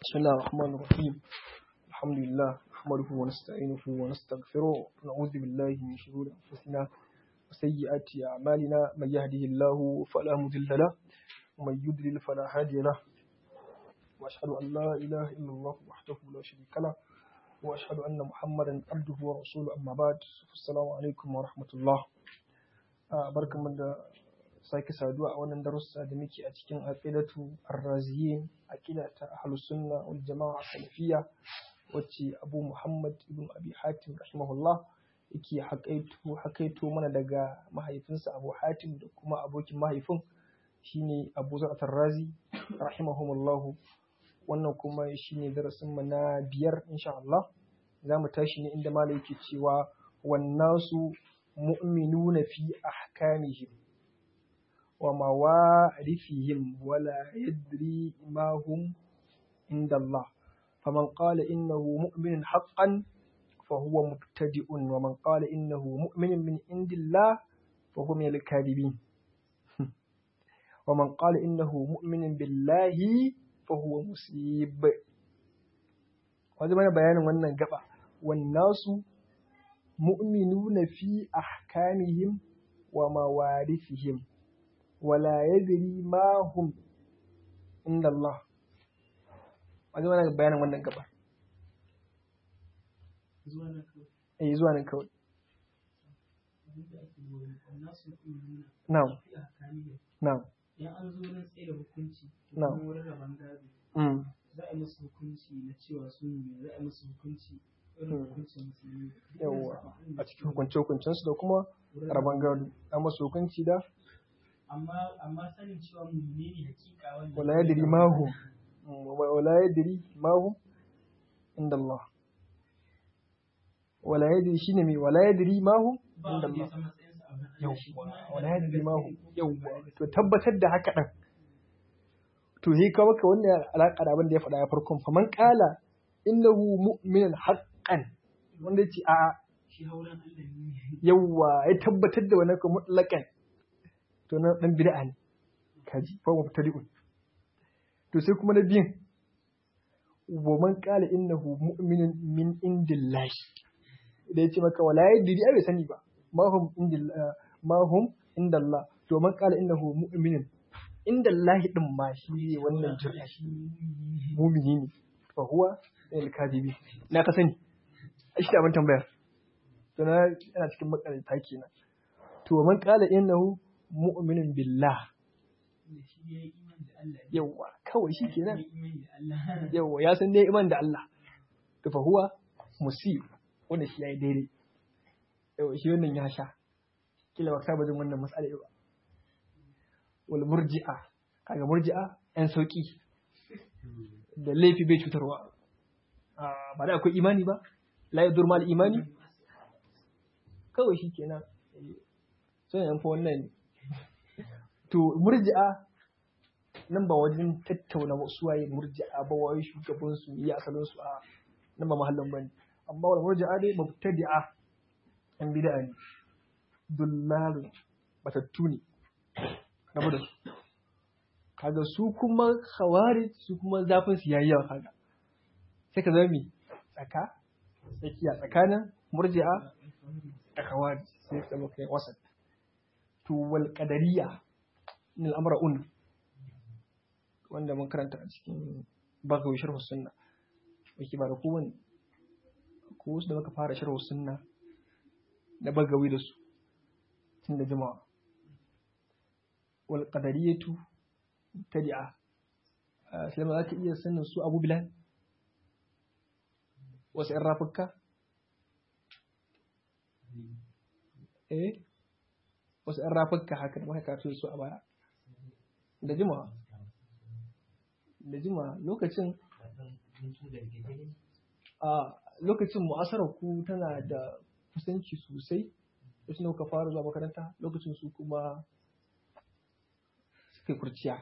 بسم الله الرحمن الرحيم الحمد لله نحمده ونستعينه ونستغفره ونعوذ بالله من شرور أنفسنا وسيئات أعمالنا من يهده الله فلا مضل له ومن يضلل فلا هادي له وأشهد أن لا إله إلا الله وحده لا شريك له وأشهد أن محمدا عبده ورسوله أما بعد السلام عليكم ورحمة الله barkan mu da sake saduwa a wannan darussa da muke a cikin aqidatu ar-raziyin aqida ta ahlus sunna wal jama'a salafiyya wacce Abu Muhammad ibn Abi Hatim rahimahullah yake haƙaito haƙaito mana daga mahaifinsa Abu Hatim da kuma abokin mahaifin shine Abu Zar ar-Razi rahimahumullah wannan kuma shine darasin mu na biyar insha Allah za mu tashi ne inda malai yake cewa wannasu mu'minuna fi ahkamihim وموارثهم ولا يدري ما هم عند الله فمن قال إنه مؤمن حقا فهو مبتدئ ومن قال إنه مؤمن من عند الله فهو من الكاذبين ومن قال إنه مؤمن بالله فهو مسيب وهذا ما بيان wannan gaba والناس مؤمنون في أحكامهم وموارثهم wala yadri ma hum inda Allah wajen wani bayanin wannan gaba eh zuwa nan kawai na'am na'am ya an zo nan tsaye da hukunci Na'am. kuma wurin rabon gado mm za a yi musu hukunci na cewa su ne za a yi musu hukunci irin Hmm. hukuncin musulmi yawwa a cikin hukunce hukuncensu da kuma rabon gado an masu hukunci da amma amma sanin cewa mummune ne hakika wanda wala yadri ma hum wala yadri ma hum inda Allah wala yadri shine me wala yadri ma hum ba inda wanda ya Allah san matsayinsa a wurin Allah shi yawwa kuma wala yana yadri da ma hum gaskiya ko yawwa ba to tabbatar da haka din to he ka maka wannan alaka da abin da ya faɗa ya farkon faman qala innahu mu'minun haqqan wanda yace a shi hauren Allah ne yawwa ya tabbatar da wannan kuma mutlaqan to na dan bid'a ne kaji fa mubtadi'un to sai kuma na biyan wa man qala innahu mu'minun min indillahi da yace maka wala yadri ai bai sani ba ma hum indillah ma hum indallah to man qala innahu mu'minun indallahi din ma shi ne wannan jir'a shi mummune ne mu'mini ne fa huwa al-kadibi na ka sani shi da abin tambayar to na yana cikin makaranta kenan to man qala innahu mu'minun billah da shi ya yi iman da Allah ne yawwa kawai shi Ya kenan yi iman da Allah yawwa ya san dai iman da Allah to fa huwa musib wanda shi yayi daidai yawwa shi wannan ya sha kila ba saba jin wannan mas'ala ba wal murji'a kaga murji'a yan sauki da laifi bai cutarwa Ah, ba da akwai imani ba la yadur mal imani kawai shi kenan sai yan fa wannan to murji'a nan ba wajen tattauna wasu waye murji'a ba waye shugaban su yi asalin su a nan ba mahallin bane amma wal murji'a dai mubtadi'a an bid'a ne dullalu batattu ne rabu da su kaga su kuma khawarij su kuma zafin su yayi yawa kaga sai ka zama mi tsaka tsakiya tsakanin murji'a da khawarij sai ka zama kai wasat to wal qadariyya min al-amra un wanda mun karanta a cikin bagawi sharh sunna yake ba da kowane ko wasu da muka fara sharh sunna da bagawi da su tun da jimawa wal qadariyatu tadi'a sai ma za ka iya sanin su abu bilal wasu ‘yan rafukka? Eh, wasu ‘yan rafukka haka da maka su a baya. Da jima, da jima lokacin a lokacin mu'asarar ku tana da kusanci sosai, lokacin da kuka fara zuwa makaranta lokacin su kuma suka yi kurciya.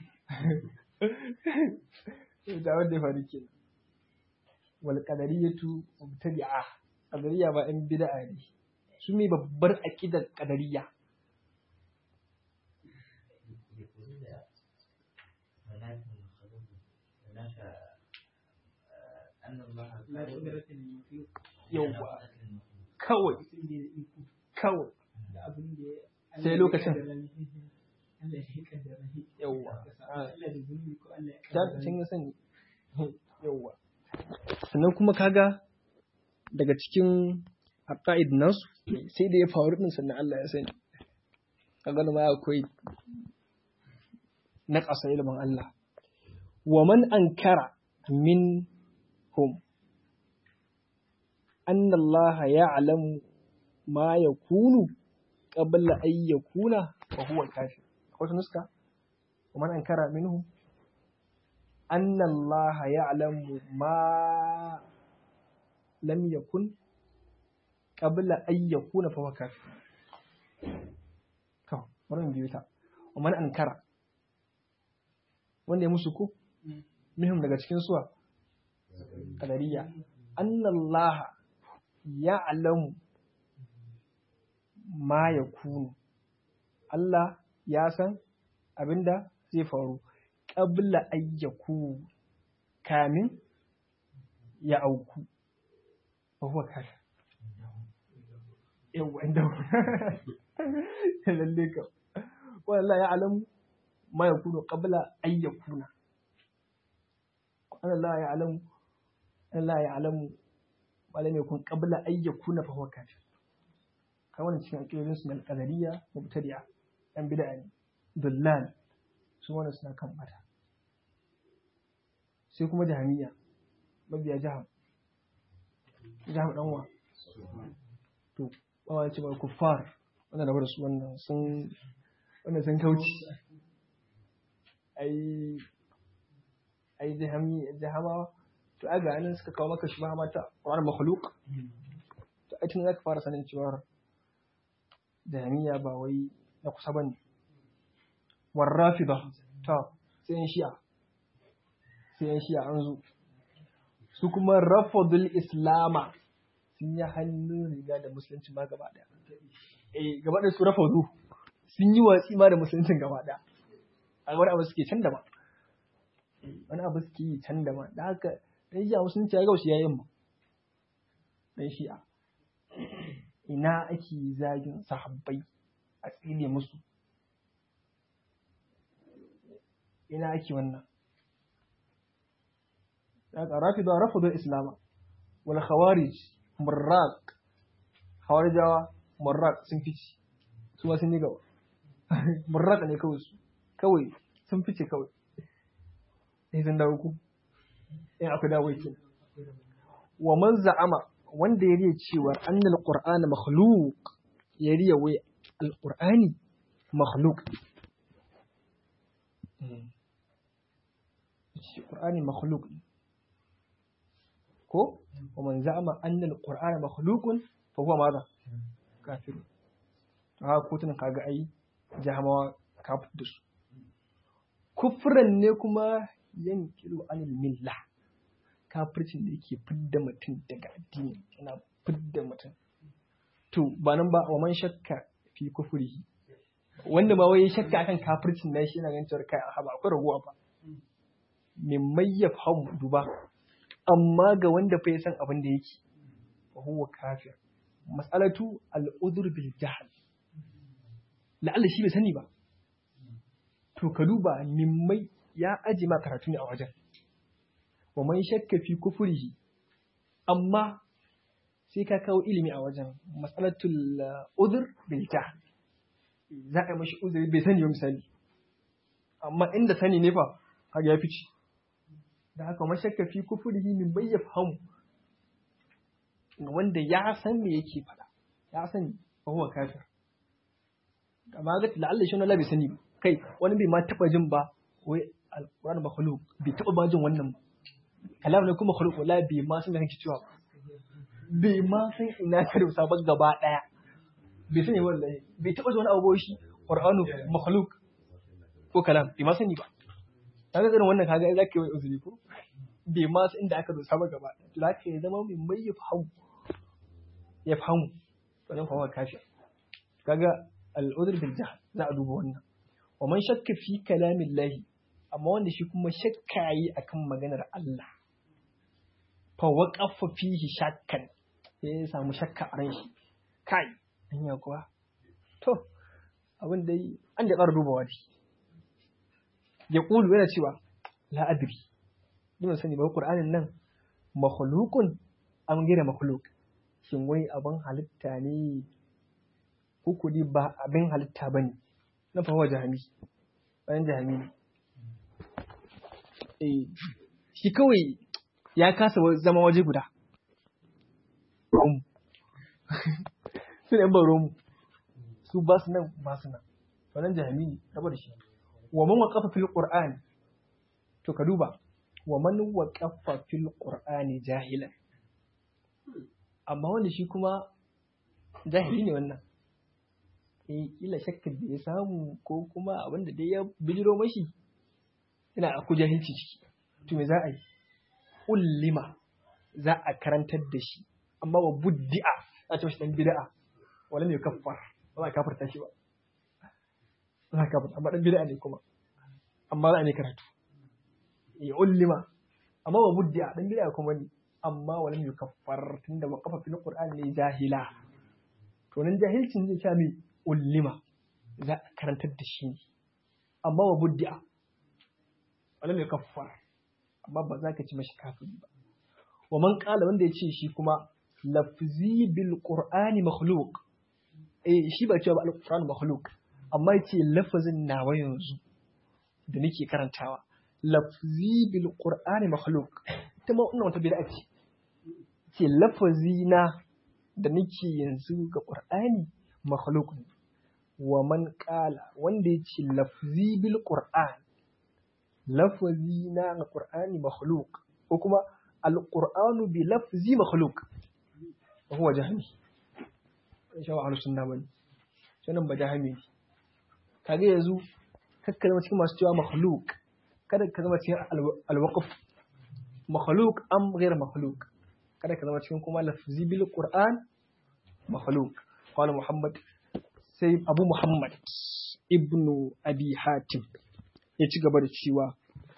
Da wanda ya faru kenan. wal qadariyatu mubtadi'a qadariya ba in bid'a ne su ne babbar aqidar qadariya la qudrata lil makhluq yawwa kawai mutum ne da iko kawai da abin da ya Sai Allah ya lokacin. kaddara mishi. Allah ya kaddara mishi. yawwa Allah da zunubi ko Allah ya ta kaddara can ya sani yawwa sannan kuma kaga daga cikin aqaid nasu sai da ya faru din sannan Allah ya sani kaga ma akwai na ƙasa ilimin Allah wa man ankara min hum anna Allah ya'lamu ma yakunu qabla an yakuna fa huwa kafir akwai nuska wa man ankara minhum أن الله يعلم ما لم يكن قبل أن يكون فهو كافر to bari mu biyo ta ومن أنكر wanda ya musu ko mihim daga cikin suwa kadariya annallaha ya'lamu ma yakunu Allah ya san abinda zai faru qabla ayyaku kamin ya auku ba huwa kafir yawa inda lalle ka wallahi ya alamu ma yakunu qabla ayyakuna Allah ya alamu Allah ya alamu ma lam yakun qabla ayyakuna fa huwa kafir kai wannan cikin akidodin su na al-qadariyya mubtadi'a yan bid'a ne dullal su wannan suna kan bata sai kuma jahamiya mabiya jaham jaham danwa to bawa ce ba kuffar wannan da su wannan sun wannan sun kauci ai ai jahami jahama to aga nan suka kawo maka shi ba mata Qur'an makhluq to ai tun zaka fara sanin cewa jahamiya ba wai na kusa bane warrafida ta sai yan shi'a sai yan shi'a an zo su kuma rafadul islama sun yi hannun riga da musulunci ma gaba daya eh gaba da su rafadu sun yi watsi ma da musuluncin gaba daya a wani abu suke can da ma wani abu suke yi can da ma da haka dan shi'a musulunci ya gausu yayin ma dan shi'a ina ake zagin sahabbai a tsine musu ina ake wannan daga rafida rafidul islama wal khawarij murraq khawarijawa murraq sun fice su ma sun yi gaba murraq ne kawai su kawai sun fice kawai sai sun dawo ku in akwai dawo ke wa man za'ama wanda ya riya cewa annal qur'ana makhluq ya riya wai alqur'ani makhluq shi qur'ani makhluq ne ko wa man za'ama anna al-qur'ana makhluqun fa huwa madha kafir ha ko tun kaga ai jahamawa kafir da su kufran ne kuma yankilu anil milla kafircin da yake fidda mutum daga addini yana fidda mutum to ba nan ba wa man shakka fi kufrihi wanda ma wai shakka akan kafircin nan shi yana ganin cewa kai a ba akwai raguwa ba min mayyaf ham duba amma ga wanda fa ya san abin da yake fa huwa kafir mas'alatu al-udhr bil jahl la'alla shi bai sani ba to ka duba mimmai ya aji ma karatu ne a wajen wa man shakka fi kufrihi amma sai ka kawo ilimi a wajen mas'alatul udhr bil jahl za a yi mashi uzuri bai sani ba misali amma inda sani ne fa kaga ya fice da haka mashakka fi kufurihi min bai ya fahimu wanda ya san me yake faɗa ya sani fa huwa kafir amma ga la'alla shi Allah bai sani ba kai wani bai ma taba jin ba wai alquran makhluq bai taba ba jin wannan ba kalam ne kuma makhluq wala bai ma san da kake cewa ba bai ma san ina ka rubuta ba gaba daya bai sani wallahi bai taba ji wani abu shi qur'anu makhluq ko kalam bai ma sani ba kaga irin wannan kaga za ka yi uzuri ko bai ma su inda aka dosa ba gaba to za ka yi zama mai mai ya fahimu ya fahimu wannan kuma kashi kaga al'udur bil jahl za a duba wannan wa man shakka fi kalamin lahi amma wanda shi kuma shakka yi akan maganar Allah fa waqafa fihi shakkan sai ya samu shakka a ran shi kai anya kuwa to abin da an da ƙara dubawa dai ya ƙulu yana cewa la adri ni ban sani ba qur'anin nan makhluqun am gira makhluq shin wai abin halitta ne ko dai ba abin halitta bane na fa wa jahami bayan jahami ne eh shi kawai ya kasa zama waje guda su ne baro mu su ba su nan ba su nan wannan jahami ne raba da shi wa man waqafa fil qur'an to ka duba wa man waqafa fil qur'ani jahilan amma wanda shi kuma jahili ne wannan eh kila shakkar da ya samu ko kuma abin da dai ya bijiro mashi ina aku jahilci ciki to me za a yi ullima za a karantar da shi amma wa buddi'a a ce shi dan bid'a wala mai kaffar ba za a kafarta shi ba za a kafarta amma dan bid'a ne kuma amma za a ne karatu ya ullima amma wa buddi'a dan bid'a kuma ne amma wala mai kaffar tunda wa kafa fil qur'an ne jahila to nan jahilcin zai sha mai ullima za a karantar da shi ne amma wa buddi'a wala mai kaffar amma ba za ka ci mashi kafiri ba wa man kala wanda ya ce shi kuma lafzi bil qur'ani makhluq eh shi ba cewa ba al qur'ani makhluq amma yace lafazin nawa yanzu da nake karantawa lafzi bil qur'ani makhluq ita ma wannan wata bid'a ce ce lafazi na da nake yanzu ga qur'ani makhluq ne wa man kala wanda yace lafzi bil qur'an lafazi na ga qur'ani makhluq ko kuma al-qur'anu bi lafzi makhluq huwa jahmi insha Allah ahlus sunna bane sanan ba jahmi ne kage yanzu kakka zama cikin masu cewa makhluq kada ka zama cikin al-waqf makhluq am ghayr makhluq kada ka zama cikin kuma lafzi bil qur'an makhluq qala muhammad sai abu muhammad ibnu abi hatim ya ci gaba da cewa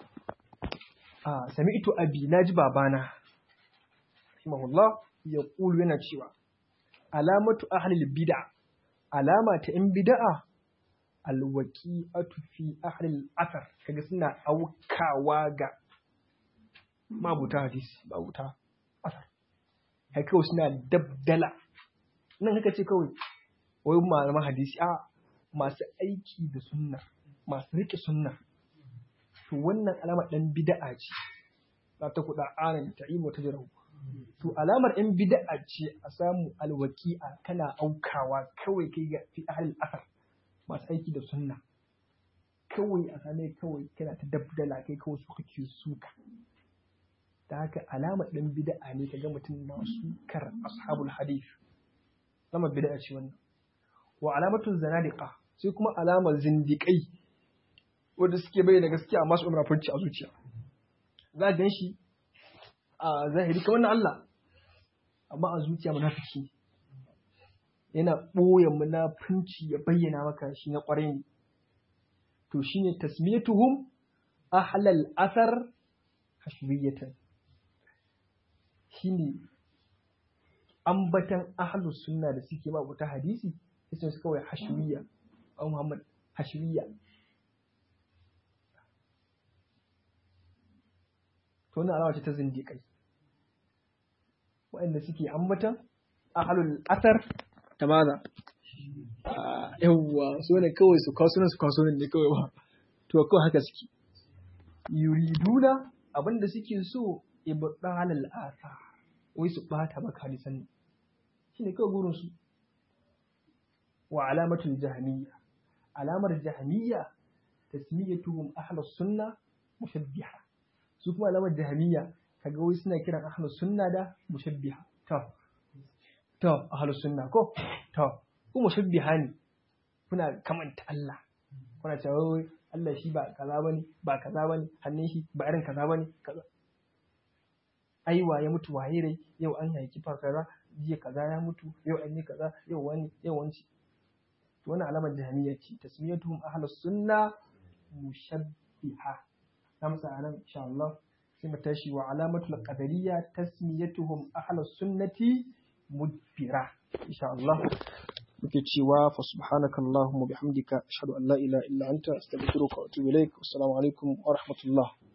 a sami'tu abi naji babana rahimahullah ya ƙulu yana cewa alamatu ahlil bid'a alama ta in bid'a alwaqi'atu fi ahlil asar kaga suna aukawa ga mabuta hadisi mabuta asar kai kawai suna dabdala nan kaka ce kawai wai malaman hadisi a masu aiki da sunna masu rike sunna to wannan alama dan bid'a ce za ta kuɗa anan ta imo ta jirahu to alamar in bid'a ce a samu alwaki'a kana aukawa kawai kai ga fi ahlul asar masu aiki da sunna kawai a same kawai kana ta dabdala kai kawai su kake suka da haka alamar ɗan bid'a ne kaga mutum na sukar ashabul hadith alamar bid'a ce wannan wa alamatun zanadiqa sai kuma alamar zindiƙai wanda suke bayyana gaskiya amma su umra furci a zuciya za a gan shi a zahiri kamar na Allah amma a zuciya munafiki yana ɓoye munafunci ya bayyana maka shi na ƙwarai ne to shine tasmiyatuhum ahlal asar hashwiyatan shine ambatan ahlus sunna da suke ma wata hadisi sai su kawai hashwiya a Muhammad hashwiya to wannan alama ce ta zindiƙai waɗanda suke ambatan ahlul asar ta maza yawwa su ne kawai su kawo su kawo ne kawai ba to kawai haka suke yuriduna abinda suke so ibdalal asar wai su bata maka hadisan shine kawai burin su wa alamatul jahmiyya alamar jahmiyya tasmiyatuhum ahlus sunna mushabbiha su kuma alamar jahmiyya kaga wai suna kiran ahlus sunna da mushabbiha to to ahlus sunna ko to ku mushabbiha ne kuna kamanta Allah kuna cewa wai Allah shi ba kaza bane ba kaza bane hannun shi ba irin kaza bane kaza aiwa ya mutu waye rai yau an haiki fa kaza jiya kaza ya mutu yau an yi kaza yau wani yau wanci to wannan alamar jahmiyya ce tasmiyatuhum ahlus sunna mushabbiha amsa anan insha Allah sai mu tashi wa alamatul qadariyya tasmiyatuhum ahlus sunnati mudbira insha Allah muke cewa fa subhanaka allahumma bihamdika ashhadu an la ilaha illa anta astaghfiruka wa atubu ilaik assalamu alaikum wa rahmatullah